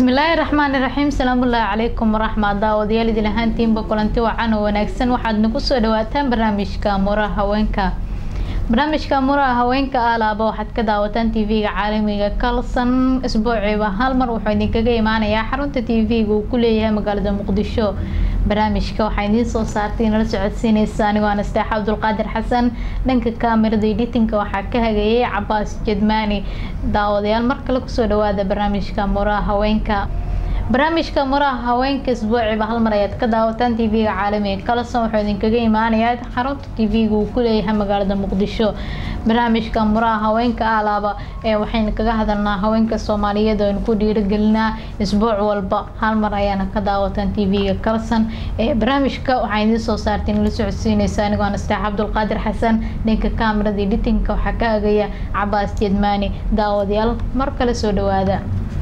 bismillaahi raxmaani raxiim salaamullaahi calaykum waraxmat daawadayaal idin ahaantiinba kulanti wacan oo wanaagsan waxaad nagu soo dhawaataan barnaamijka muraha haweenka barnaamijka muraha haweenka alaaba waxaad ka daawataan tv-ga caalamiga kalson isbuuciiba hal mar wuxuu idinkaga imaanayaa xarunta tv-ga uu ku leeyahay magaalada muqdisho barnaamijka waxaa idiin soo saartay nala socodsiineysa anigoo anasteexa cabdulqaadir xasan dhanka kaamirada editinka waxaa ka hagayay cabaas jedmaani daawadayaal mar kale kusoo dhawaada barnaamijka muraha haweenka barnaamijka muraha haweenka isbuuciba hal mar ayaad ka daawataan tv-ga caalamiga kalson wuxuu idinkaga imaanayaa xarunta tv-ga uu ku leeyahay magaalada muqdisho barnaamijka muraha haweenka alaaba ee waxaynu kaga hadalnaa haweenka soomaaliyeed oo aynu ku dhiirigelinaa isbuuc walba hal mar ayaana ka daawataan tv-ga kalson ee barnaamijka waxaa idiin soo saartay nala socodsiineysa anigoo anasteex cabdulqaadir xasan dhanka kaamirada editinka waxaa ka agaya cabaas jedmaani daawadayaal mar kale soo dhawaada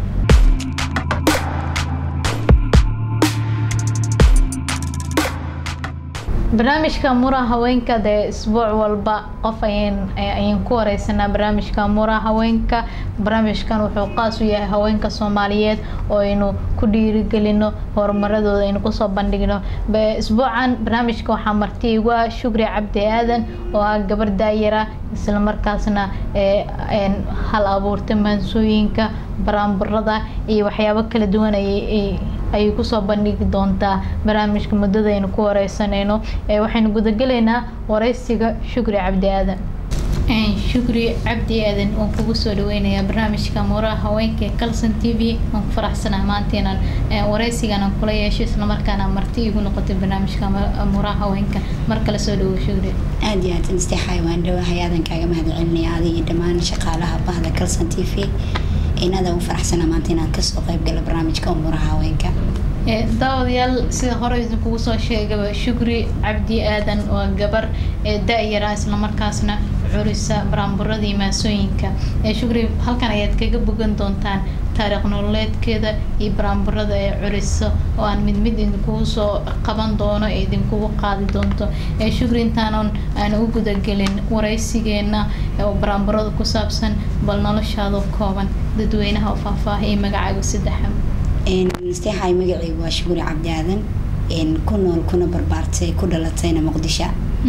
barnaamijka muraha haweenka dee isbuuc walba qof ayan ayaan ku wareysanaa barnaamijka muraha haweenka barnaamijkan wuxuu qaas u yahay haweenka soomaaliyeed oo aynu ku dhiirigelino horumaradooda aynu kusoo bandhigno isbuucan barnaamijka waxaa marti igu ah shukri cabdi aadan oo ah gabar daayara islamarkaasna hal abuurta maansooyinka baraanburada iyo waxyaabo kala duwan ayay ayay kusoo bandhigi doontaa barnaamijka muddada aynu ku wareysanayno waxaynu gudagelaynaa wareysiga shukri cabdi aadan shukri cabdi aadan waan kugu soo dhaweynayaa barnaamijka muraha haweenka ee calson t v waan ku faraxsanaa maanta inaan wareysigan aan kula yeesho islamarkaana marti igu noqotay barnaamijka muraha haweenka mar kale soo dhawo shukri aada iyo aad nasteexay waan dhawahay aadan kaaga mahad celinaya adiga iyo dhammaan shaqaalaha bahda calson t v inada u faraxsana maanta inaan kasoo qayb gala barnaamijka umuraha haweenka daawadayaal sida hore idinkugu soo sheegaba shukri cabdi aadan waa gabar da-yara islamarkaasna curisa baraanburadii maasooyinka shukri halkan ayaad kaga bogan doontaan taariikh nololeedkeeda iyo baraanburada ee curiso oo aan mid mid idinkugu soo qaban doono ee idinkugu qaadi doonto shukri intaanan aan u gudagelin wareysigeena oo baraanburada ku saabsan bal noloshaado kooban dadweynaha oo faahfaahiya magacaaga saddexa nasteexay magaceygu waa shukuri cabdi aadan ku nool kuna barbaartay ku dhalatayna muqdisho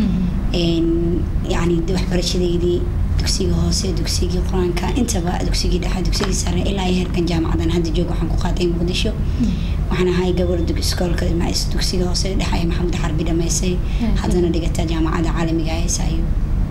yani waxbarashadeydii dugsiga hoose dugsigii qur-aanka intaba dugsigii dhexe dugsigii sare ilaa iyo heerkan jaamacadan hadda joog waxaan ku qaatay muqdisho waxaan ahay gabar iskoolka dugsiga hoose dhexe ee maxamed xarbi dhamaysay haddana dhigata jaamacada caalamiga ee sayo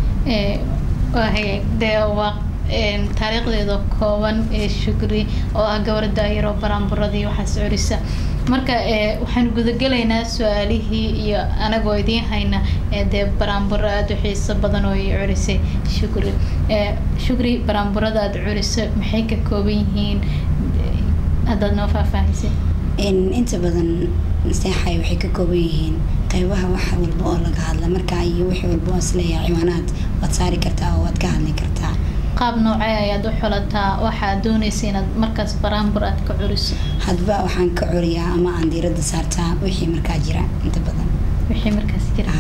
dee waa taariikhdeeda kooban ee shukri oo ah gabar daayaro baraanburadii waxaas curisa marka waxaan gudagelaynaa su-aalihii iyo anagoo idiin hayna dee baraanburo aada u xiiso badan oo ay curisay shukri shukri baraanburada aada curiso maxay ka kooban yihiin haddaad noo faahfaahisay inta badan nasteexay waxay ka kooban yihiin qeybaha wax walba oo laga hadla markaa iyo wixii walba oo isleeyahay ciwaanaad waad saari kartaa oo waad ka hadli kartaa qaab noocee ayaad u xulataa waxaad doonaysa inaad markaas baraanbur aad ka curiso hadba waxaan ka curiyaa ama aan diiradda saartaa wixii markaa jira inta badan wixii markaas jira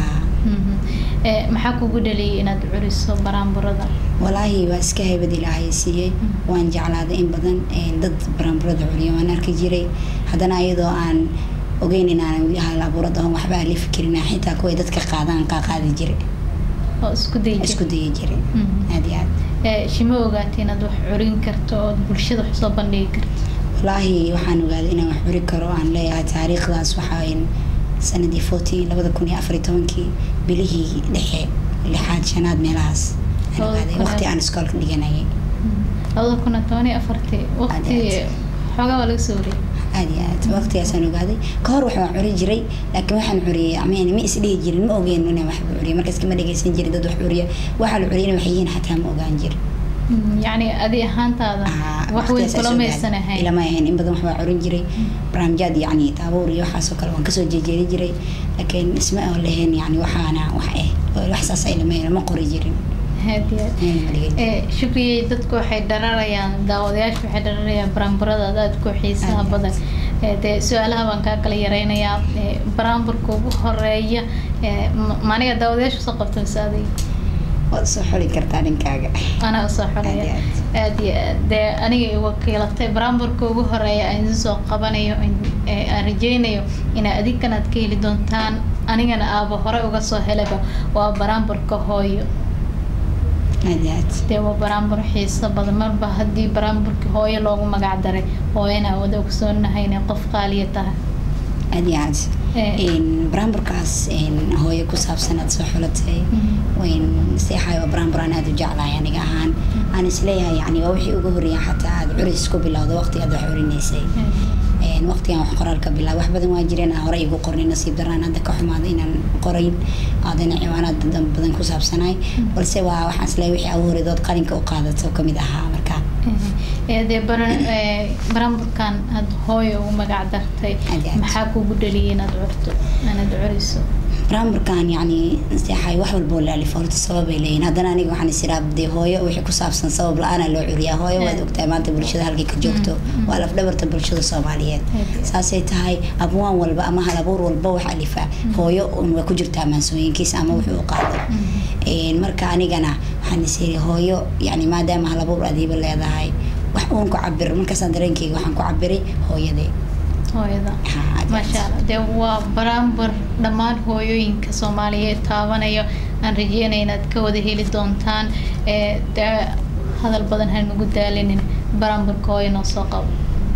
maxaa kugu dhaliyay inaad curiso baraanburada walaahi waa iska haybad ilaahay siiyey waan jeclaaday in badan dad baraanburada curiya waan arki jiray haddana iyadoo aan ogeyn inaan weli halabuurada on waxba alifi karin xitaa kuway dadka qaadaan qaaqaadi jire oo isku day isku daya jire aada iyo aad shima ogaatay inaad wax curin karto oo bulshada wax soo bandhigi karto walaahi waxaan ogaaday inaan wax curi karo aan leeyahay taariikhdaas waxaa sanadii forty labada kun iyo afar iyo tobankii bilihii dhexe lixaad shanaad meelahaas aan ogaaday waqti aan iskoolka dhiganayay labada kun iyo toban iyo afartii waqti xoogaa waa laga soo wariyay aad iyo aad waqtigaasaan ogaaday ka hor waxaan curi jiray laakiin waxaan curiyay amen ma isdhihi jirin ma ogeen inaan waxba curiya markaas kama dhageysan jirin dad wax curiya waxaa la curiyana waxay yihiin xataa ma ogaan jirin yacni adi ahaantaada wax weyn kula maysan ahayn ilama ahayn in badan waxbaa curin jiray barnaamijyaad yacni taabuur iyo waxaasoo kale waan kasoo jeejeedi jiray laakiin isma oo lahayn yacni waxaana wax eh wax saas ay lama ma qori jirin shukriyey dadku waxay dhararayaan daawadayaashu waxay dhararayaan baraanburadaada aada ku xiisaha badan dee su-aalaha baan kaa kala yareynayaa baraanburka ugu horeeya maniga daawadayaashu soo qabta mise adiga waad soo xuli kartaa ninkaaga anaa usoo xulaya Aad iyo aad iyo aad dee aniga i wakiilatay baraamburka ugu horeeya aan idin soo qabanayo in- ee aan rajeynayo inaa adinkanaad ka heli doontaan anigana aaba hore uga soo helaba waa baraamburka hooyo aad iyo aad dee waa baraambur xiiso badan marba haddii baraamburka hooyo loogu magac daray hooyana wada ogsoonahay inay qof qaaliya tahay aad iyo aad Ee. Een, baraamburkaas een, hooyo ku saabsan aad soo xulatay wayn seexaay waa baraambur aan aad u jeclahay aniga ahaan aan isleeyahay yani waa wixii ugu horreeya xataa aad curis ku bilowda waqtiga aad wax curinaysay Een, waqtigan wax qoraalka bilaab wax badan waa jireen aan hore igu qornay nasiib daraan hadda ka xumaada inaan qorayn aadana ciwaanaad badan badan ku saabsanaay balse waa waxaan isleeyahay wixii ugu horreedood qalinka u qaadato kamid ahaa marka ee dee bara- ee, baraamburkan aad hooyo ugu magac dartay Aad iyo aad. maxaa kugu dhaliyay inaad curto inaad curiso baraamburkan yani seexay wax walboo laalif horta sababay leeyihin haddana aniga waxaan isiraa dee hooyo wixii ku saabsan sabab la-aana loo curiyaa hooyo waad Mm. ogtahay maanta bulshada halkay ka joogto Mm. waa lafdhabarta bulshada soomaaliyeed Aad. saasay tahay abwaan walba ama hal abuur walba wax alifa hooyo un waa ku jirtaa maansooyinkiisa ama wuxuu u qaado Een, marka anigana waxaan isiri hooyo yani maadaama hal abuur adiiba leedahay wax uun ku cabir markaasaan dareenkeyga waxaan ku cabiray hooyadee hooyada Ha, aad iyo maasha aad. allah dee waa baraambur dhammaan hooyooyinka soomaaliyeed taabanayo aan rajeynaya inaad ka wada heli doontaan ee dee hadal badan hanugu daalinin baraamburka hooyo noo soo qabo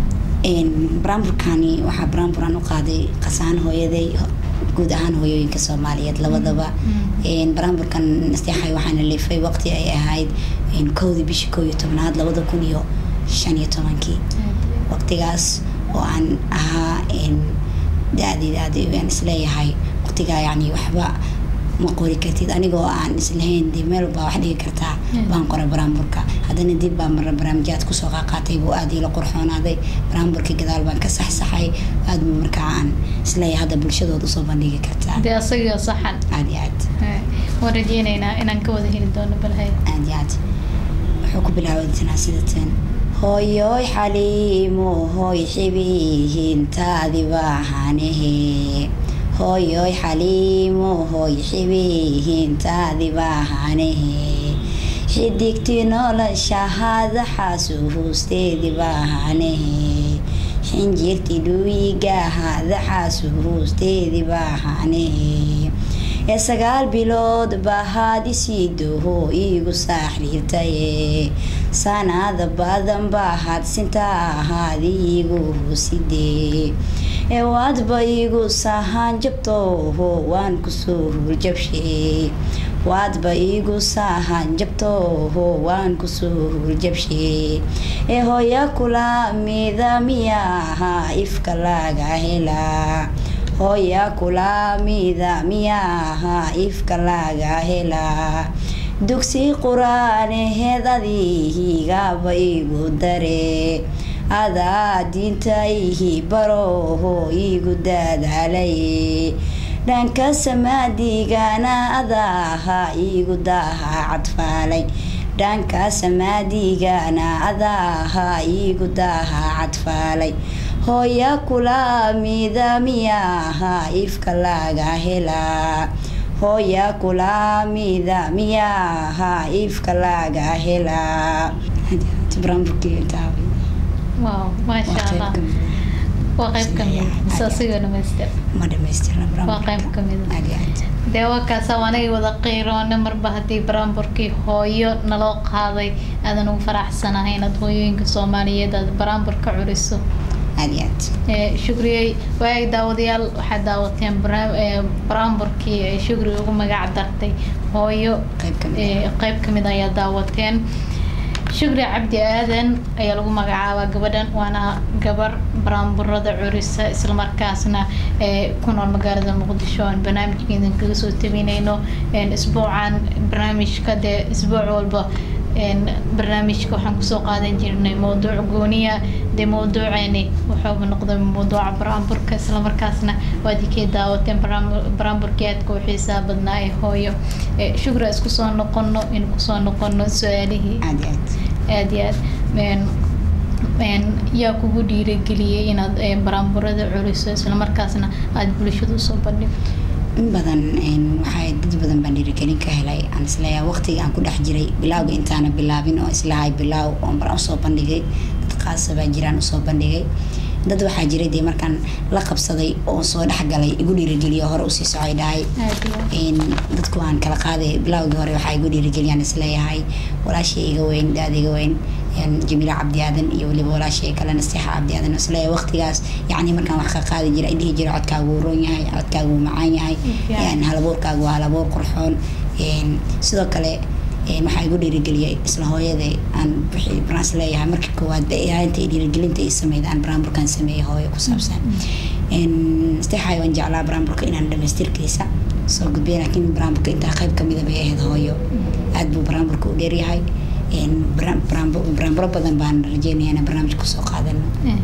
Een, baraamburkani waxaa baraamburaan u qaaday qasaan hooyaday guud ahaan hooyooyinka soomaaliyeed labadaba Een, baraamburkan nasteexay waxaana leefay waqti ay ahayd een, kowdii bishii kow iyo tobnaad labada kun iyo shan iyo tobankii waqtigaas oo aan ahaa een, da-deeda aad aan isleeyahay waqtigaa yani waxba ma qori kartid anigoo aan islahayn dee meel baa wax dhigi kartaa Mm. baan qoray baraamburka haddana dib baa mara barnaamijyaad kusoo qaaqaatay buu aad ila qurxoonaaday baraamburkii gadaal baan ka saxsaxay aad buu markaa aan isleeyahay hadda bulshadood usoo bandhigi kartaa dee asagio saxan aad iyo aad Ee, waan rajeynaynaa inaan ka wada heli doono balhay aad iyo aad wuxuu ku bilaabatanaa sida tan hooyoy xaliimo hooy xibihintaadi baahanahe hooyoy xaliimo hooy xibihintaadi baahanahe xidigti noloshahaada xaasuhuusteedi baahanahe xinjirti dhuwigahaada xaasuhuusteedi baahanahe ee sagaal bilood bahaad isiidoho iigu saaxiirtaye sanada badan bahaad sinta ahaad iigu husidee ee waadba iigu sahaan jabtooho waan kusoo hurjabshee waadba iigu sahaan jabtooho waan kusoo hurjabshee ee hooya kula mida miyaaha ifka laga helaa hooya kula mida miyaaha ifka laga helaa dugsi qur-aaneheedadihigaaba igu dare adaa diintayhi baroho igu daadaalaye dhanka samaadigana adaaha igu daaha cadfaalay dhanka samaadigana adaaha igu daaha cadfaalay hooya kula mida miyaaha ifka laga helaa hooya kula mida miyaaha ifka laga helaa wow maasha allah waa qayb kamid mise asigoo dhamaystir ma dhamaystirna waa qayb kamid dee waa kaasa anaga wada qiiroona marba haddii baraamburkii hooyo naloo qaaday aadan ugu faraxsanahay inaad hooyooyinka soomaaliyeed aad baraambur ka curiso aad iyo aad Ee, shukriyey waag daawadayaal waxaad daawateen bara- ee, baraamburkii ee shukri ugu magac dartay hooyo qayb kamid ee, qayb kamid ayaa daawateen shukri cabdi aadan ayaa lagu magacaabaa gabadhan waana gabar baraamburada curisa islamarkaasna ee ku nool magaalada muqdisho aan barnaamijkeedan kaga soo tabinayno een, isbuucan barnaamijka dee isbuuc walba een, barnaamijka waxaan kusoo qaadan jirnay mowduuc gooniya dee mowduuceeni wuxuuba noqday mowduuca baraamburka islamarkaasna waad ikay daawateen baraam- baraamburkii aadka u xiisaa badnaa ee hooyo Ee, shukri isku soo noqono in kusoo noqono su-aalihii aad iyo aad aad iyo aad een een yaa kugu dhiirageliyey inaad ee, baraamburada culiso islamarkaasna aada bulshada usoo bandhigto in badan waxaa dad badan baan dhiirigelin ka helay aan isleeyahay waqtiga aan ku dhex jiray bilaawga intaana bilaabin oo islahay bilaaw oon bar usoo bandhigay dad qaasa baa jiraan usoo bandhigay dad waxaa jiray dee markaan la qabsaday oo soo dhexgalay igu dhiirigeliyo hore usii socay dhahay dadku aan kala qaaday bilaawgii hore waxaa igu dhiirigeliyaan isleeyahay walaashii iga weyn daad iga weyn jamiila cabdi aadan iyo waliba walaashii kale nasteexa cabdi aadan isleeyahay waqtigaas yacni markaan wax ka qaadi jira dhihi jira codkaagu wuu roon yahay codkaagu wuu macaan yahay halabuurkaagu waa halabuur qurxoon sidoo kale waxaa igu dhiirigeliyay isla hooyada aan wixii baraans leeyahay markii koowaad inta dhiirigelinta ay sameyd aan baraamburkan sameeyay hooyo ku saabsan nasteexay waan jeclaa baraamburka inaan dhamaystirkiisa soo gudbiya laakiin baraamburka intaa qayb kamida bay ahayd hooyo aada buu baraamburka u dheeryahay baraamburo badan baan rajeynaya inaan barnaamij kusoo qaadano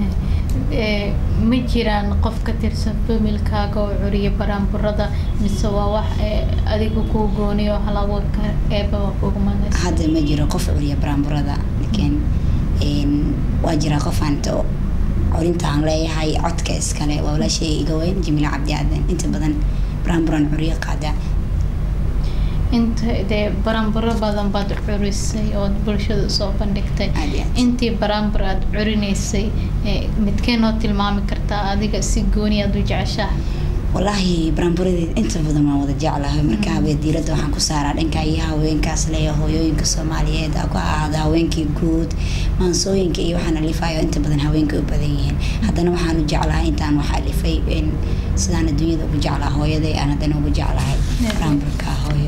ma jiraan qof ka tirsan familkaaga oo curiya baraamburada mise waa wax adiga kuu gooniyo halabuurka eebaba kugu manaysa hadda ma jiro qof curiya baraamburada laakiin waa jiraa qofaan curinta aan leeyahay codka iskale waa walaashay iga weyn jamiila cabdi aadan inta badan baraamburan curiyo qaada inta dee baraamburo badan baad curisay ood bulshada usoo bandhigtay intii baraambur aada curinaysay midkee noo tilmaami kartaa adiga si gooni aad u jeceshaha walaahi baraamburadeed inta badan waan wada jeclahay marka habee diiradda waxaan ku saaraa dhanka iyo haweenkaas leeya hooyooyinka soomaaliyeed ku ahaada haweenkii guud maansooyinka iyo waxaan alifayo inta badan haweenka u badan yihiin haddana waxaan u jeclahay intaan wax alifay sidaan adduunyada ugu jeclaa hooyaday aan haddana ugu jeclahay baraamburka hooyo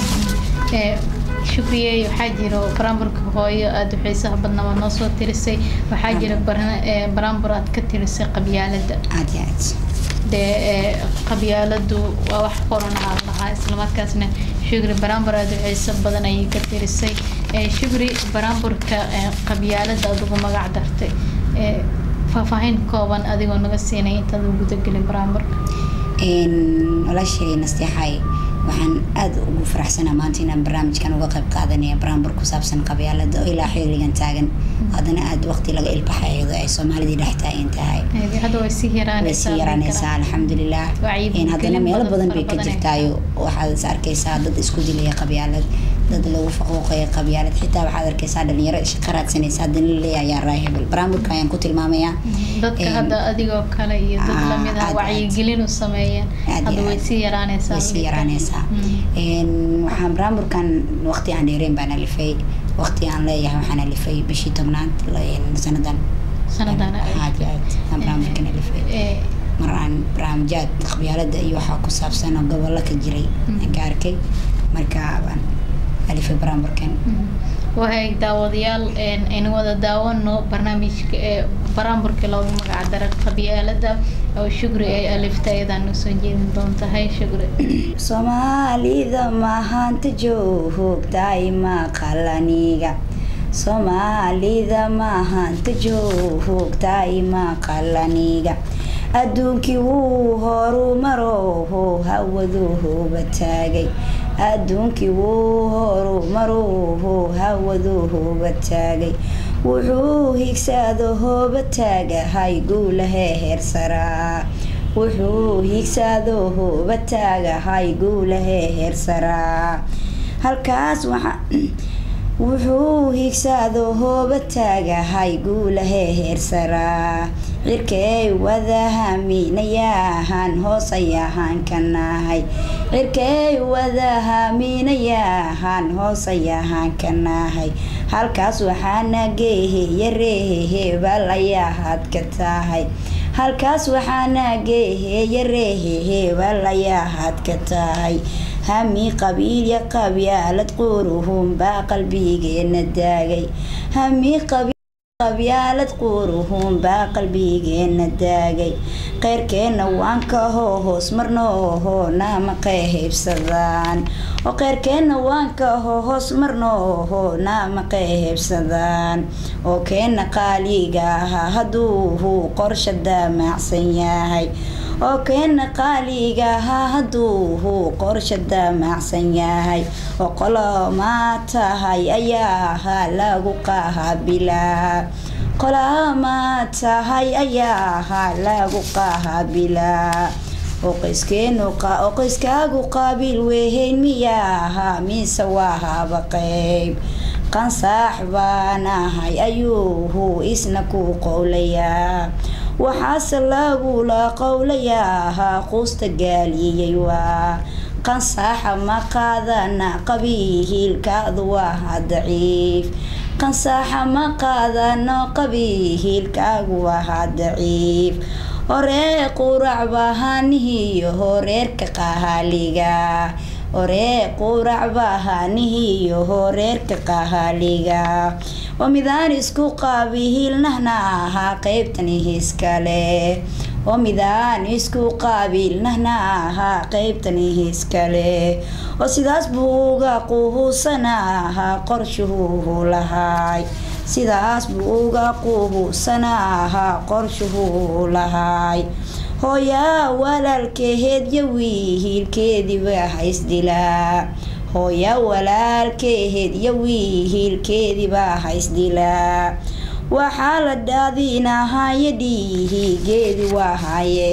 shukriye waxaa jiro baraamburka hooyo aada u xiisaha badna waa noo soo tirisay waxaa jira baraambur aad ka tirisay qabyaalada aad iyo aad dee qabyaaladu waa wax qorana aan lahaa islamarkaasna shugri baraambur aada u xiiso badan ayay ka tirisay shugri baraamburka qabyaalada aad ugu magac dartay faahfaahin kooban adigoo naga siinay intaad u gudagelin baraamburka walaashay nasteexay waxaan aada ugu faraxsanaa maanta inaan barnaamijkan uga qayb qaadanaya baraambur ku saabsan qabyaalada oo ilaa xiligan taagan haddana aada waqti laga ilbaxay iyadoo ay soomaalidii dhex taagan tahay way sii yaraanaysaa alxamdulilah haddana meelo badan bay ka jirtaayo waxaad is arkaysaa dad isku dilaya qabyaalad dad lagu faquuqaya qabyaalad xitaa waxaad arkaysaa dhalinyaro shaqo raadsanaysa haddana laleeya ayaa raa hebel baraamburka ayaan ku tilmaamayaa dadka hadda adigoo kale iyo dad lamid ah wacyigelin u sameeyeen hadda way sii yaraanaysaa way sii yaraanaysaa waxaan baraamburkan waqti aan dheereen baan alifay waqti aan leeyahay waxaan alifay bishii tobnaad sanadan sanadan aad iyo aad aan baraamburkan alifay mar aan barnaamijyaad qabyaalada iyo waxaa ku saabsan oo gobollo ka jiray aan ka arkay marka baan alifay baraamburkan wahay daawadayaal aynu wada daawano barnaamijka ee baraamburka loogu magac daray qabyaalada oo shugri ay alifta iyadaan usoo jeedin doontahay shugri soomaalida mahanta joogtaay maqalaniga soomaalida mahanta joogtaay maqalaniga adduunkii wuu horumaroho hawaduhuba taagay adduunkii wuu horumaroho hawaduhuba taagay wuxuu higsado hooba taagahay guulahee heersaraa wuxuu higsado hooba taagahay guulahee heersaraa halkaas waxa wuxuu higsado hooba taagahay guulahee heersaraa cirkey wadahaminayahan hoosayahan kanahay cirkey wadahaminayahan hoosayahan kanahay halkaas waxaana geeheya reehehebal ayaahad ka tahay halkaas waxaana geeheya reehehebal ayaahad ka tahay hami qabiilya qabyaalad quruhunbaa qalbigeena daagay hami qabyaalad quruhunbaa qalbigeena daagay qeyrkeenna waan ka hoo hoos marnooho naama qeehaybsadaan oo qeyrkeenna waan ka hoo hoos marnooho naama qeehaybsadaan oo keenna qaaliga ahaa hadduuhu qorsha daamacsan yahay oo keenna qaaliga ahaa hadduuhu qorsha daamacsan yahay oo qolomaa tahay ayaa ahaa lagu qaabilaa qolaamaa tahay ayaa ahaa lagu qaabilaa oo qoyskeenu oo qoyskaagu qaabiil weehayn miyaa ahaa mise waa haba qeyb qansaax baan ahay ayuuhu isna ku qowlayaa waxaase lagula qowlayaa quusta gaaliyey waa qansaaxa ma qaadana qabiihiilkaadu waa daciif qansaaxa ma qaadano qabiihiilkaagu waa daciif horee qurac bahanihiyo horeerka qahaaliga horee qurac bahanihiyo horeerka qahaaliga oo midaan isku qaabihiilnahna ahaa qeybtani hiskale oo midaan isku qaabiilnahna ahaa qeybtani hiskale oo sidaas buu uga quhuusana ahaa qorshuhu lahaay sidaas buu uga quhuusana ahaa qorshuhu lahaay hooyaa walaalkeheed yo wiihiilkeediiba haysdilaa hooya walaalkeheed yo wiihiilkeediibaa haysdilaa waxaa la dhaadinahaye dhiihigeedi waahaye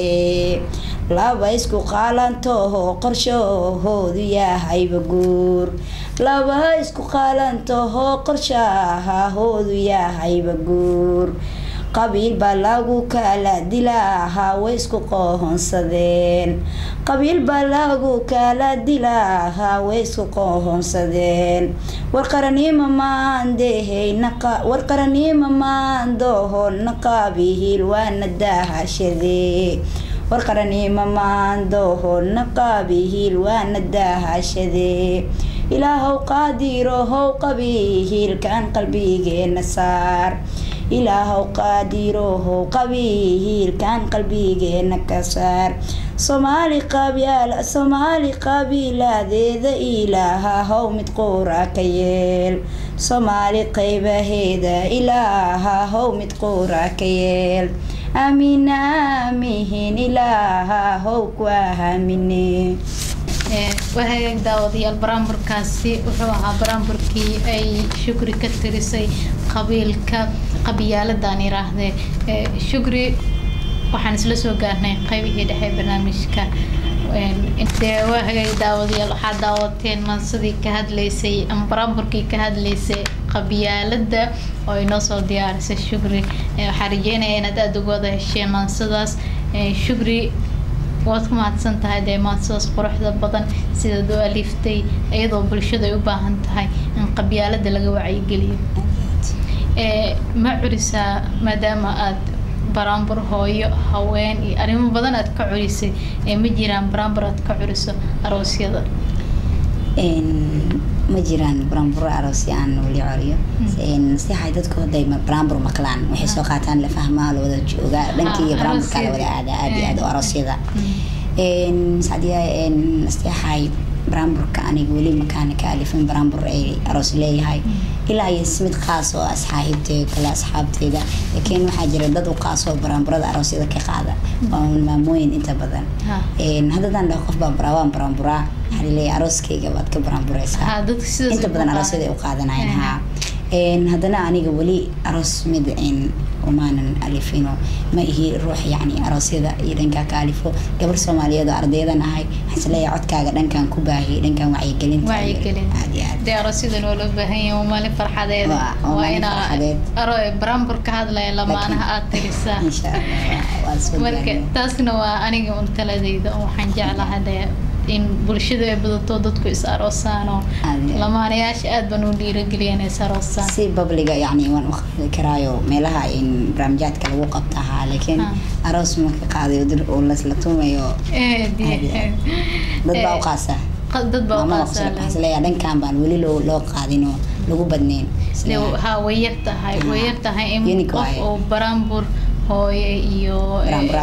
laba isku qaalantoho qorshahoodu yahayba guur laba isku qaalantoho qorshahahoodu yahayba guur qabiil baa lagu kala dilaahaa way isku qohonsadeen qabiil baa lagu kala dilaahaa way isku qohonsadeen warqaranimo maandehewar qaranimo maandoho naqaabihiil waana daahashadee warqaranimo maandoho naqaabihiil waana daahashadee ilaahow qaadirohow qabihiilkan qalbigeena saar ilaahow qaadirohow qabihiilkan qalbigeena ka saar soomaali qabyaal soomaali qabiilaadeeda ilaahahow mid quura ka yeel soomaali qaybaheeda ilaahahow mid quura ka yeel aamiina aamihin ilaahahow ku aamine wahagaag daawadayaal baraamburkaasi wuxuu ahaa baraamburkii ay shukri ka tirisay qabiilka qabyaaladaan yiraahdee shukri waxaan isla soo gaarnay qaybihii dhexe barnaamijka dee wahagaag daawadayaal waxaa daawateen mansadii ka hadlaysay ama baraamburkii ka hadlaysay qabyaalada oo inoo soo diyaarisay shukri waxaa rajeynaya inaad aada uga wada hesheen maansadaas shukri waad ku mahadsan tahay dee maansadaas quruxda badan sidaad u aliiftay iyadoo bulshada ay u baahan tahay in qabyaalada laga wacyigeliyo ma curisaa maadaama aad baraambur hooyo haween iyo arrimo badan aad ka curisay ee ma jiraan baraambur aad ka curiso aroosyada ma jiraan baraamburo aroosyo aan weli coriyo naseexay dadku haday baraambur maqlaan waxay soo qaataan la fahmaa la wada joogaa dhankii iyo baraamburkaa la wada aada aada iyo aada oo aroosyada sacdiya naseexay baraamburka aniga weli makaana ka alifin baraambur ay aroos leeyahay ilaa iyo mid qaas oo asxaabteeda kale asxaabteeda laakiin waxaa jira dad u qaas oo baraamburada aroosyada ka qaada waa maamooyin inta badan haddadaan dhaho qof baa baraawaan baraamburaa waxaa laleeyahay arooskayga baad ka baraambureysaa inta badan aroosyada ay u qaadanayan haa haddana aniga weli aroos mid umaanan alifino ma ihi ruux yani aroosyada iyo dhankaa ka alifo gabar soomaaliyeed oo ardaydan ahay waxaan leeyahay codkaaga dhankan ku baahiyay dhankan wacyigelinta dee aroosyadan waa loo baahan yahay waa maalin farxadeeda waa inaa baraambur ka hadlaya lamaanaha aad tirisaa marka taasna waa aniga un taladayda waxaan jeclahay dee in bulshada ay badato dadku is aroosaanoo lamaanayaasha aad baan u dhiirageliyan is aroosaan si babliga yani waan u qaadi karaayo meelaha in barnaamijyaadka lagu qabta ahaa laakiin aroos marka qaadayo dir oo lasla tumayo dad baa u qaasa dad baa u qaasa leeyahay dhankan baan weli loo loo qaadin oo lagu badnayn ha way yar tahay way yar tahay in qof oo baraambur hooye iyo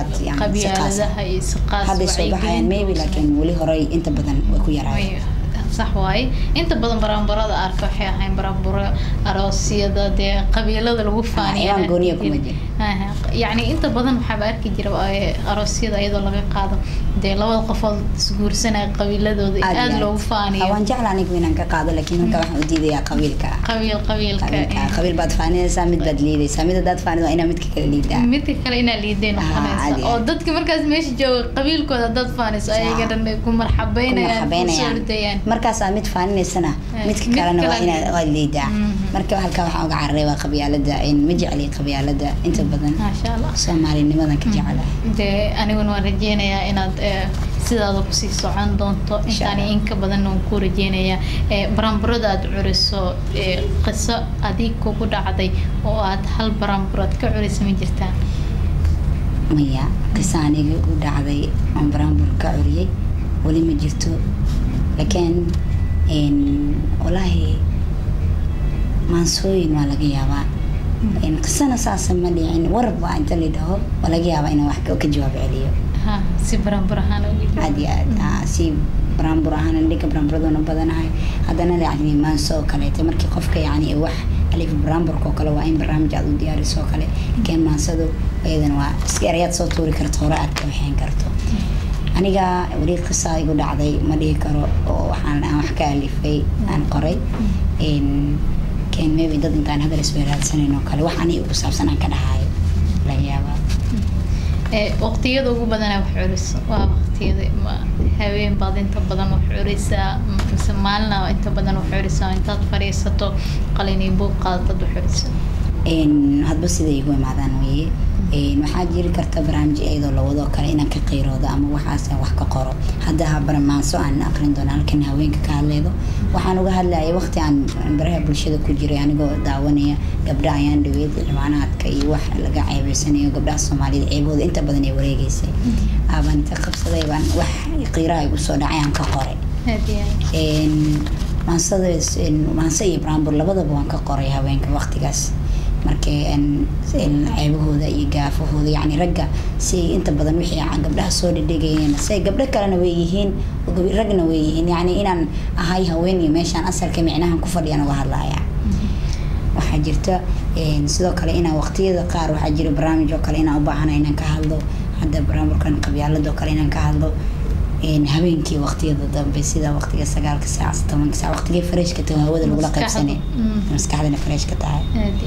qabyaaladaha iyo hadday soo baxayaan maybe laakiin weli horey inta badan way ku yaraayen sax waaye inta badan baraanbarada arka waxay ahayn baraanbaro aroosyada dee qabiilada lagu faaniya ayaan gooniya kuma jiro yacni inta badan waxaaba arki jira aroosyada iyadoo laga qaado dee labada qofood isguursanaya qabiiladooda aada loogu faaniyo waan jecla anigu inaan ka qaado laakiin marka waxaan u diidayaa qabiilka qabiil qabiilka qabiil baad faaninaysaa mid baad liidaysaa mid hadaad faanid waa inaa midka kale liidaa midka kale inaa liiday noqonaysa oo dadka markaas meesha jooga qabiilkooda hadaad faaniso ayaga dhan ku marxabeynayaan markaasaa mid faaninaysana midka kalena waa inaa waa liidaa marka halkaa waxaan uga cararay waa qabyaalada ma jecli qabyaalada inta badan maasha allah soomaalinimadan ka jecelahay dee aniguna waan rajeynayaa inaad sidaada kusii socon doonto intaani inka badan waan ku rajeynayaa baranburada aad curiso qiso adig kugu dhacday oo aad hal baranburood ka curisa ma jirtaa maya qiso aniga u dhacday oon baranbur ka curiyey weli ma jirto laakiin walaahi maansooyin waa laga yaabaa qisana saasa ma dhicin warab waa inta la dhaho waa laga yaabaa inaan wax ka jawaab celiyo si baranbur ahaan aad iyo aad si baranbur ahaan dhinka baranburaduna badanahay haddana yani maanso oo kaleeto markii qofka yani wax alif baranburka oo kale waa in barnaamij aad u diyaariso oo kale laakiin maansadu iyadana waa iska erayaad soo tuuri karto hore aad ka waxeyn karto aniga weli qisa igu dhacday ma dhihi karo oo waxaan aan wax ka alifay aan qoray ken maybe dad intaan hadal isweeraadsanan oo kale wax ani ugu saabsan aan ka dhahayo laga yaabaa waqtiyada ugu badana wax curiso waa waqtiyada habeen baad inta badan wax curisaa mise maalina inta badan wax curisaa intaad fadhiisato qalin iyo buug qaadad wax curiso hadba siday igu imaadaan weye waxaa jiri karta barnaamij iyadoo lawadoo kale inaan ka qiiroodo ama waxaas wax ka qoro hadda barmaanso aan aqrin doono halkan haweenka ka hadleydo waxaan uga hadlayay waqti aan baraha bulshada ku jiray anigoo daawanaya gabdha ayaan dhaweyd cimaanaadka iyo wax laga ceebeysanayo gabdhaha soomaalida ceebahooda inta badan ay wareegeysay aabaan inta qabsaday baan wax qiiraha igu soo dhacay aan ka qoray maansada maanse iyo brambur labadaba waan ka qoray haweenka waqtigaas markii ceebahooda iyo gaafahooda yani ragga si inta badan wixii gabdhaha soo dhedhegayeen say gabdho kalena way yihiin ragna way yihiin yani inaan ahay haween iyo meeshaan asalka micnahan ku fadhiyaan uga hadlaya waxaa jirta sidoo kale inaan waqtiyada qaar waxaa jira barnaamij oo kale inaan u baahana inaan ka hadlo hadda barnaamijkan qabyaalada oo kale inaan ka hadlo habeenkii waqtiyada dambe sida waqtiga sagaalka saac tobanka saac waqtigii fareshka tahay hawada lagula qaybsanay maskaxdana fareshka tahay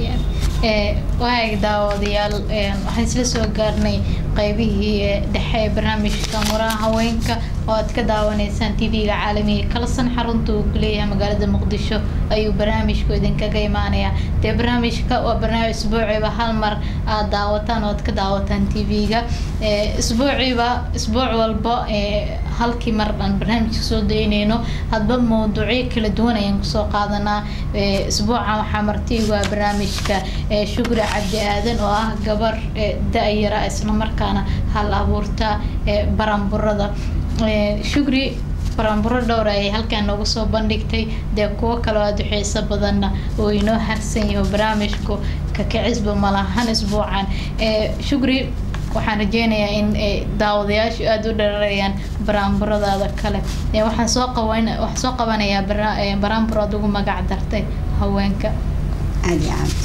waag daawadayaal waxaan isla soo gaarnay qaybihii dhexe ee barnaamijka muraha haweenka oo aad ka daawanaysaan tv-ga caalamiga kalasan xarunta uu ku leeyahay magaalada muqdisho ayuu barnaamijku idinkaga imaanayaa dee barnaamijka waa barnaamij isbuuciiba hal mar aad daawataan oo aad ka daawataan tv-ga isbuuciiba isbuuc walba halkii mar aan barnaamijka soo daynayno hadba mawduucyo kala duwan ayaan kusoo qaadanaa isbuucan waxaa martiigu ah barnaamijka shukri cabdi aadan oo ah gabar da-yara islamarkaana hal abuurta baranburada shukri baranburo dhowr ayay halkaan noogu soo bandhigtay dee kuwo kaleo aada u xiiso badanna oo inoo harsan yaho barnaamijku kakacisba malahan isbuucan shukri waxaan rajeynayaa in daawadayaashu aada u dhararayaan baraanburadaada kale waxaan soo qaban waxaan soo qabanayaa baraanbur aad ugu magac dartay haweenka aada iyo aad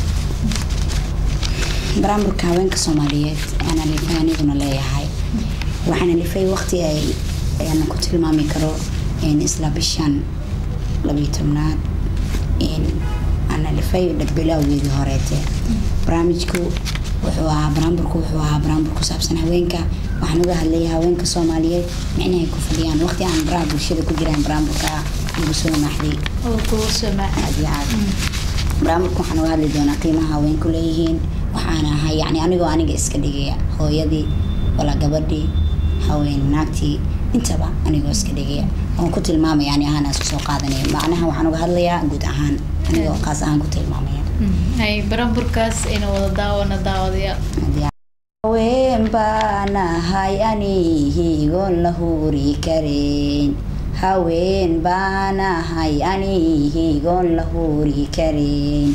baraanburka haweenka soomaaliyeed aan alifay aniguna leeyahay waxaan alifay waqti ay ayaan ku tilmaami karo isla bishan labiyo tobnaad aan alifay dhagbilowgeedii horeete barnaamijku wuxuu ahaa baraanburku wuxuu ahaa baraanbur ku saabsan haweenka waxaan uga hadlayay haweenka soomaaliyeed micnahay ku fadhiyaan waqti aan baraha bulshada ku jiraan baraanburka ugu soo maaxday aad iyo aad baraanburka waxaan uga hadli doonaa qiimaha haweenku leeyihiin waxaan ahay yani anigoo aniga iska dhigaya hooyadii walaa gabadhii haween naagtii intaba anigoo iska dhigaya oon ku tilmaamaya ani ahaan isku soo qaadanaya macnaha waxaan uga hadlayaa guud ahaan anigoo qaas ahaan ku tilmaamaya hay baranburkaas inuu wada daawana daawadayaa haween baanahay anihigoon la huuri karin haween baanahay anihigoon la huuri karin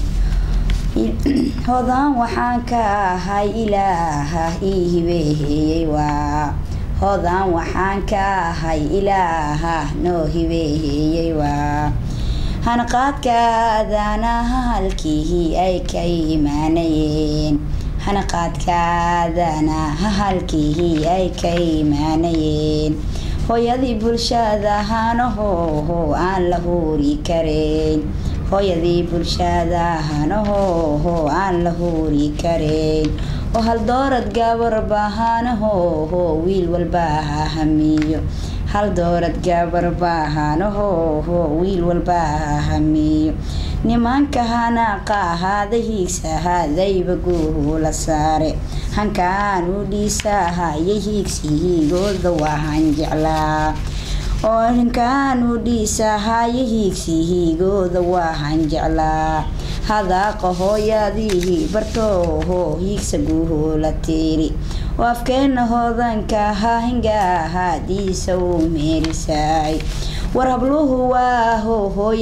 hodan waxaan ka ahay ilaaha ii hibeeheyey waa hodan waxaan ka ahay ilaaha noo hibeeyey waa hanaqaadkaadana halkii ay ka imaanayeen hanaqaadkaadana halkii ay ka imaanayeen hooyadii bulshada hanahoho aan la huuri karayn hooyadii bulshada hanahoho aan la huuri karayn oo hal doorad gabarba hanahoho wiil walba ha hamiyo hal doorad gabarba hanahoho wiil walba ha hamiyo nimanka hanaaqa ahaada hiigsahadayba guuhula saare hankaan u dhiisahaya hiigsihiigooda waahan jeclaa oo hankaan u dhiisahaya hiigsihiigooda waahan jeclaa hadaaqa hooyadii bartooho hiigsa guuhula tiiri oo afkeena hoodanka hahingaahadiisa uu meerisaay war habluhu waaho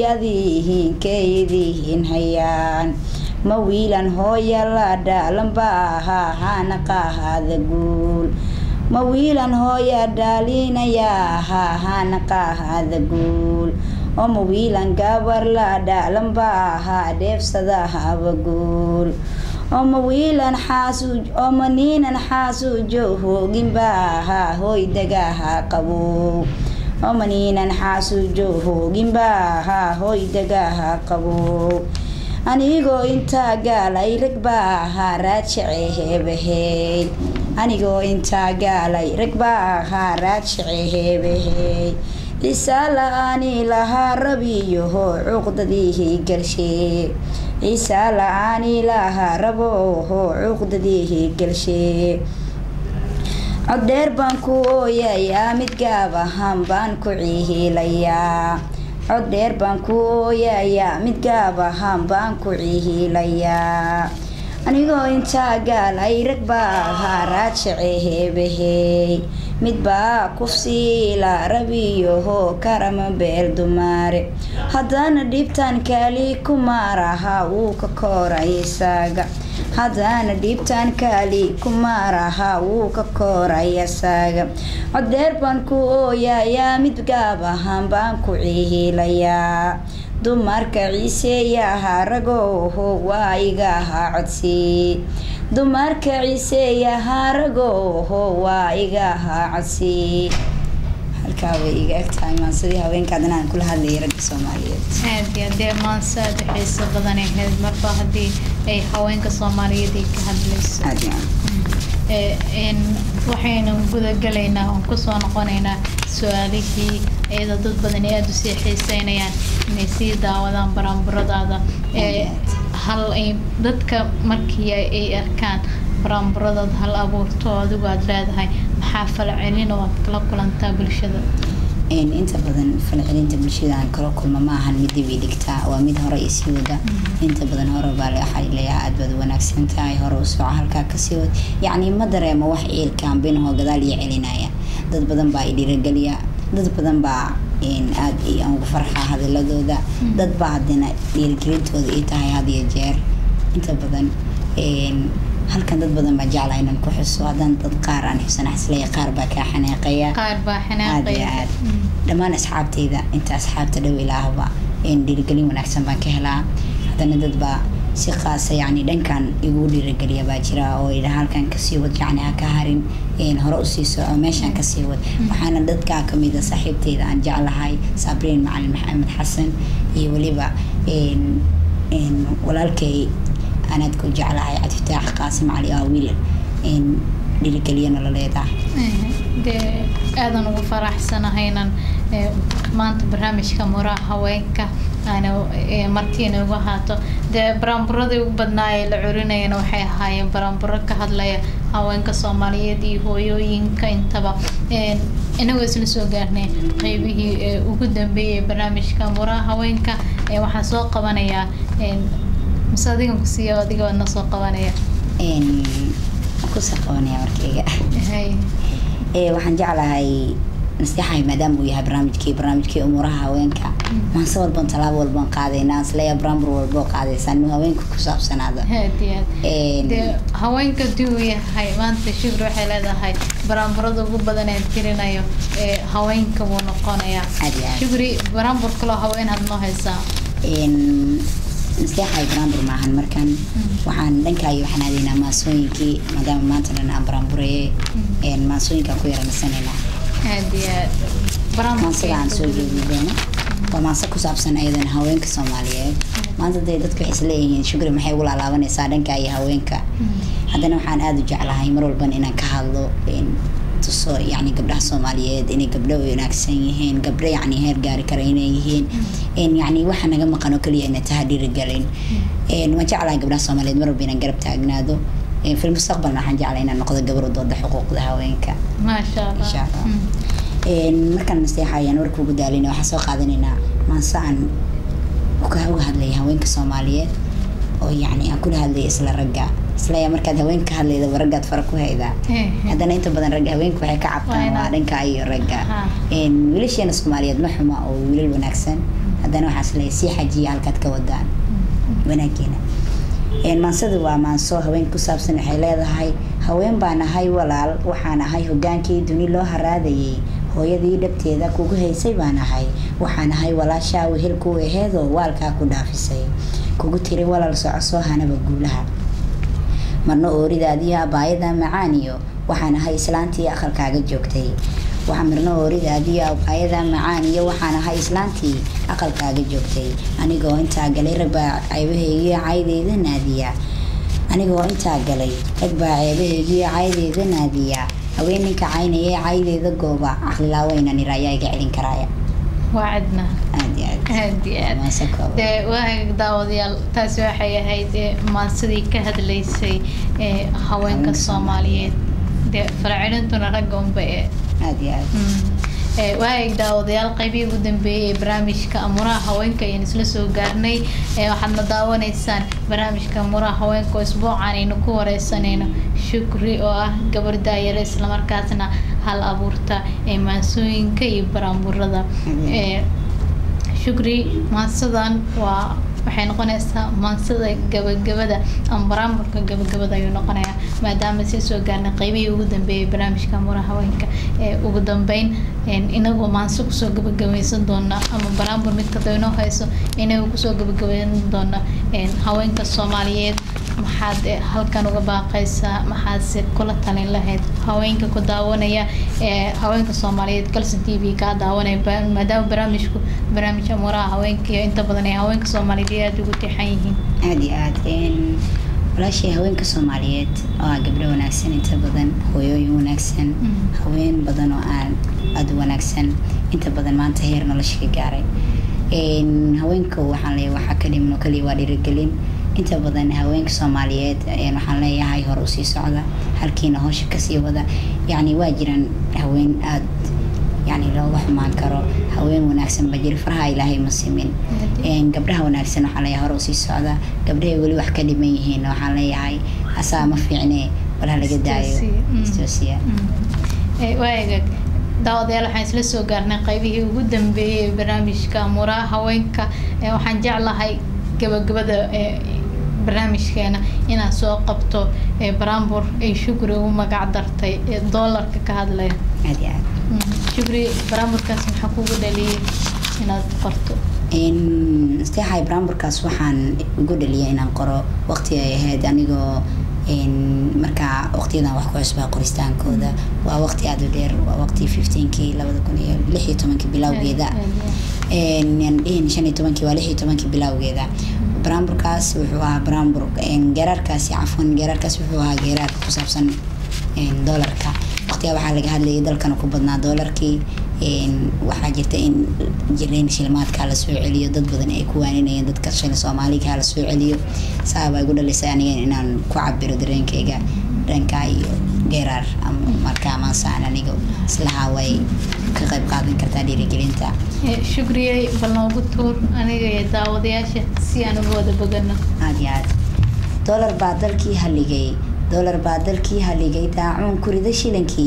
hooyadiihinkeydihin hayaan ma wiilan hooya la dhaalanba ahaa hanaqaahada guul ma wiilan hooya dhaalinaya ahaa hanaqaahada guul oo ma wiilan gabar la dhaalanba ahaa dheefsadahaba guul oo ma wiilan xaasuuj oo ma niinan xaasuujo hooginba ahaa hooydagaha qabow oo maniinan xaasuujo hooginba ahaa hooydagaha qabow anigoo intaa gaalay rag baa ahaa raajice heebaheyd anigoo intaa gaalay rag baa ahaa raajice heebaheyd ciisaa la-aani lahaa rabiyoho cuqdadiihii galshee ciisaa la-aani lahaa rabooho cuqdadiihii galshee coddheer baan ku ooyayaa mid gaab ahaan baan ku cihiilayaa coddheer baan ku ooyayaa mid gaab ahaan baan ku cihiilayaa anigoo intaa gaalay rag baa ahaa raajice heebahey midbaa kufsiila rabiyoho karama beel dumaare haddana dhibtan kaali kumaaraha wuu ka kooray isaaga haddana dhibtan kaali kumaaraha wuu ka kooray isaaga codeer baan ku ooyayaa mid gaab ahaan baan ku cihiilayaa dumarka ciiseeyaha ragooho waa iga ahaa codsii dumarka ciiseeyaha ragooho waa iga ahaa codsii halkaa way iga egtahay maansadii haweenkaad inaan kula hadlayay ragga soomaaliyeed aad iyo dee maanse aada xiiso badan ahayd marba haddii ay haweenka soomaaliyeed ay ka hadlayso aad iyo aad waxaynu gudagalaynaa oon kusoo noqonaynaa su-aalihii iyadoo dad badan aada usii xiiseynayaan inay sii daawadaan baraanburadaada hal ay dadka markii ay arkaan baraanburadaada hal abuurto adigu aada leedahay maxaa falcelin oo aad kala kulantaa bulshada inta badan falcelinta bulshada aan kala kulma ma ahan mid dib i dhigtaa waa mid hore isii wada inta badan hore baa waxaa leeyahay aad baad wanaagsan tahay hore u soco halkaa kasii wad yacni ma dareemo wax ciilkaan binahoo gadaal iyo celinaya dad badan baa i dhiirageliya dad badan baa aad aan ugu farxaa hadaladooda dad baa haddana dhiirigelintooda ii tahay had iyo jeer inta badan halkan dad badan baa jeclaa inaan ku xuso haddana dad qaar aan xusana xisleeya qaar baa kaa xanaaqaya qaar baa aad iyo xanaaqaya aad dhammaan asxaabteyda inta asxaabta dhow ilaahba dhiirigelin wanaagsan baan ka helaa haddana dad baa si qaasa yacni dhankan igu dhiirigeliya baa jira oo idha halkan kasii wad yacni ha ka harin hore usii soco meeshaan kasii wad waxaana dadkaa kamid a saaxiibteyda aan jeclahay sabriin macalin maxamed xasan iyo weliba walaalkay anaad ku jeclahay cabdifataax qaasim cali aa wiil dhiirigeliya nololeeda dee aadan ugu faraxsanahaynan maanta barnaamijka muraha haweenka aana martiina ugu haato dee baraanburadii ugu badnaa ee la curinayana waxay ahaayeen baraanburo ka hadlaya haweenka soomaaliyeed iyo hooyooyinka intaba inagoo isla soo gaarnay qeybihii ugu dambeeyay barnaamijka muraha haweenka waxaan soo qabanayaa mise adigan kusiiya adiga waad na soo qabanaya kusoo qabanaya markayga hay waxaan jeclahay nasteexahay maadaama uu yahay barnaamijkii barnaamijkii umuuraha haweenka maanse walban tallaabo walban qaadaynaa isleeya baraambur walboo qaadaysaan inuu haweenka ku saabsanaada aad iyo aad Een, dee haweenka dii uu yahay maanta shukri waxay leedahay baraamburada ugu badan ee tirinayo ee haweenka buu noqonayaa Aad iyo aad. shukri baraambur kaloo haween had noo haysaa een, nasteexahay baraambur maahan markan waxaan dhankaayo waxaan aadaynaa maasooyinkii maadaama maanta dhan aan baraambureye een, maasooyinkaan ku yaranasanaynaa aad iyo aad baraambur maansada aan soo jeedi doono waa maanse ku saabsan ayadan haweenka soomaaliyeed maanta dee dadka waxay isleeyihiin shukri maxay ugu laalaabanaysaa dhanka iyo haweenka haddana waxaan aada u jeclahay mar walban inaan ka hadlo een, tuso yacni gabdhaha soomaaliyeed inay gabdho wanaagsan yihiin gabdho yacni heer gaari kara inay yihiin een, yacni waxa naga maqan oo keliya inay tahay dhiirigelin een, waan jeclahay gabdhaha soomaaliyeed mar walba inaan garab taagnaado een, fi mustaqbalna waxaan jeclahay inaan noqdo gabar u dooda xuquuqda haweenka maasha allah Insha Allah. Mm. Een, markaan nasteexa ayaan warka ugu daalina waxaan soo qaadanaynaa maanse aan uga uga hadlaya haweenka soomaaliyeed oo yacni aan kula hadlaya isla ragga isla markaad haweenka ka hadlaydaba raggaad fara ku haydaa Eh, eh. haddana inta badan ragga haweenka waxay ka Waa cabtaan inaad- waa dhanka iyo ragga Ha. Een, wiilasheena soomaaliyeed ma xuma oo wiilal wanaagsan haddana waxaa isleeyahay sii xajiya halkaad ka wadaan wanaageena Een, maansadu waa maanso haween ku saabsan waxay leedahay haween baan ahay walaal waxaan ahay hogaankii duni loo haraadayay hooyadii dhabteeda kugu haysay baan ahay waxaan ahay walaashaa wehel ku aheedoo waalkaa ku dhaafisay kugu tiri walaal soco soo hanaba guulaha marna ooridaadiyo abaayada macaaniyo waxaan ahay islaantii aqalkaaga joogtay waxa marna ooridaadiyo abaayada macaaniyo waxaan ahay islaantii aqalkaaga joogtay anigoo intaa galay rag baa ceebahaygiyo caydeyda naadiya anigoo intaa galay rag baa ceebahaygiyo caydeyda naadiya haweeninka caynaya caydeeda gooba caqlilaaweynan ira ayaa iga celin karaaya waa cidna aad iyo aad aad iyo aad Maase kooban. dee waag daawadayaal taasi waxay ahayd ee maansadii ka hadlaysay ee haweenka Haweenka soomaaliyeed dee faracelintuna ragga unba ee aad iyo aad waag daawadayaal qaybihii ugu dambeeyey ee barnaamijka amuraha haweenka ayaan isla soo gaarnay ee waxaadna daawanaysaan barnaamijka amuraha haweenka oo isbuucan aynu ku wareysanayno shukri oo ah gabar daayare islamarkaasna hal abuurta ee maansooyinka iyo baraamburada Mhm. ee shukri maansadan waa waxay noqonaysaa maansada gabagabada ama baraamburka gabagabada ayuu noqonayaa maadaama sii soo gaarnay qaybihii ugu dambeeyay barnaamijka amuraha haweenka ee ugu dambeyn een, inagoo maanso kusoo gabagabaysan doona ama baraambur mid kada inoo hayso inagoo kusoo gabagabaysan doona een, haweenka soomaaliyeed maxaad eh, halkan uga baaqaysaa maxaadse kula talin lahayd haweenka ku daawanaya ee haweenka soomaaliyeed kalson t v kaa daawanaya ba- maadaama barnaamijku barnaamij amuuraha haweenka iyo inta badan ay haweenka soomaaliyeed aada ugu tixan yihiin aad iyo aad Een, walaashay haweenka soomaaliyeed oo ah gabdho wanaagsan inta badan hooyooyin wanaagsan Mm. haween badan oo aan aada u wanaagsan inta badan maanta heer nolosha ka gaaray Een, haweenka waxaan leeyahay waxaa ka dhiman oo kaliya waa dhiirigelin inta badan haweenka soomaaliyeed een, waxaan leeyahay hore usii socda halkiina howsha kasii wada yacni waa jiraan haween aada yacni looga xumaan karo haween wanaagsan ba jira faraha ilaahay ma simin Een, gabdhaha wanaagsan waxaan leeyahay hore usii socda gabdhahay weli wax ka dhiman yihiin waxaan leeyahay asaa ma fiicne bal ha laga daayo Istoosiya. Mm. istoosiya waagaag daawadayaal waxaan isla soo gaarnay qaybihii ugu dambeeyey ee barnaamijka amuuraha haweenka ee waxaan jeclahay gabagabada ee barnaamijkeena inaan soo qabto ee baraambur ay shukri ugu magac dartay ee doolarka ka hadlaya aad iyo aad Mm, shukri baraamburkaas maxaa kugu dhaliyay inaad qorto Een, isteexay baraamburkaas waxaan ugu dhaliyay inaan qoro waqti ay ahayd anigoo een, markaa waqtiyadan wax ku cusbaa qoristaankooda waa waqti aada u dheer waa waqti fifteenkii labada kun iyo lix iyo tobankii bilowgeeda Een, yaan dhihin shan iyo tobankii waa lix iyo tobankii bilowgeeda baraamburkaas wuxuu ahaa baraambur een, geeraarkaasi cafwan geeraarkaas wuxuu ahaa geeraar ku saabsan een, doolarka waqtigaa waxaa laga hadlayay dalkana ku badnaa doolarkii een, waxaa jirta in jireen shilmaadkaa la soo celiyo dad badan ay ku waaninayeen dadka shil soomaaliga la soo celiyo saabaa igu dhalisay aniga inaan ku cabiro dareenkayga dhanka iyo geeraar ama markaa maasaan aniga islahaa way ka qayb qaadan kartaa dhiirigelinta Ee, shukriyey bal noogu tuur aniga iyo daawadayaasha si aan uga wada bogano aad iyo aad doolar baa dalkii haligay doolar baa dalkii haligay daacuun kurida shilinkii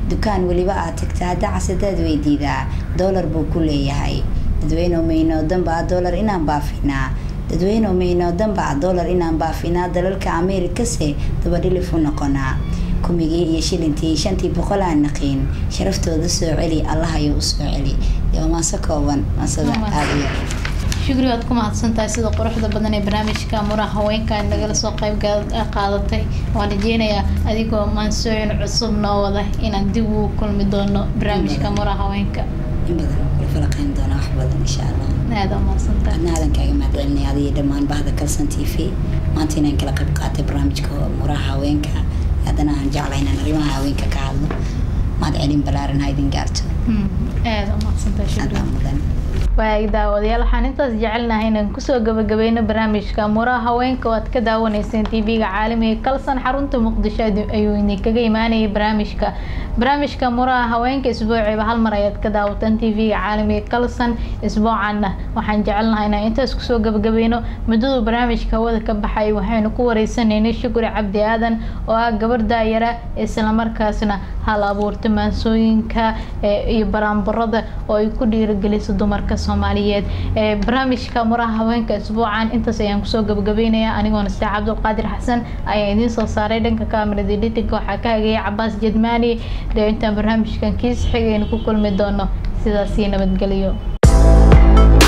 dukaan weliba aad tagta hadda casadaad weydiidaa doolar buu ku leeyahay dadweyne mayno danbaa doolar inaan baafinaa dadweyne mayno danbaa doolar inaan baafinaa dalalka ameerikase dabadhilif u noqonaa kumigii iyo shilintii shantii boqol aan naqiin sharaftooda soo celi allah ayuu usoo celi waa maaso kooban maasada aada u yar shukri waad ku mahadsantahay sida quruxda badan ee barnaamijka muraha haweenka nagala soo qayb qaadatay waan rajeynayaa adigoo maansooyin cusub noo wada inaan dib ugu kulmi doono barnaamijka muraha haweenka in badan kula falaqeyn doona wax badan insha allah aada mahadsantahay adna aadan kaaga mahadcelinay adiyo dhammaan bahda kalsan t v maanta inaan kala qayb qaatay barnaamijka muraha haweenka haddana aan jeclay inaan arrimaha haweenka ka hadlo mahadcelin balaaran ha idin gaarto aada mahadsantahay shukri adaa mudan waag daawadayaal waxaan intaas jecelnahay inaan kusoo gabagabeyno barnaamijka muraha haweenka oo aad ka daawaneyseen tv-ga caalamiga kalsan xarunta muqdisho ayuu idinkaga imaanayay barnaamijka barnaamijka muraha haweenka isbuuciiba hal mar ayaad ka daawataan tv-ga caalamiga kalsan isbuucanna waxaan jecelnahay inaan intaas kusoo gabagabeyno muddadu barnaamijka hawada ka baxay waxaynu ku wareysanaynay shukri cabdi aadan oo ah gabar daayara islamarkaasna hal abuurta maansooyinka iyo baraanbarada oo ay ku dhiirageliso dumarka soomaaliyeed barnaamijka muraha haweenka isbuucan intaas ayaan kusoo gabagabeynaya anigoona sida cabdulqaadir xasan ayaa idiin soo saaray dhanka kamerada editinka waxaa ka hagaya cabaas jedmaani dee intaan barnaamijkan kiis xigaynu ku kulmi doono sidaasii nabadgeliyo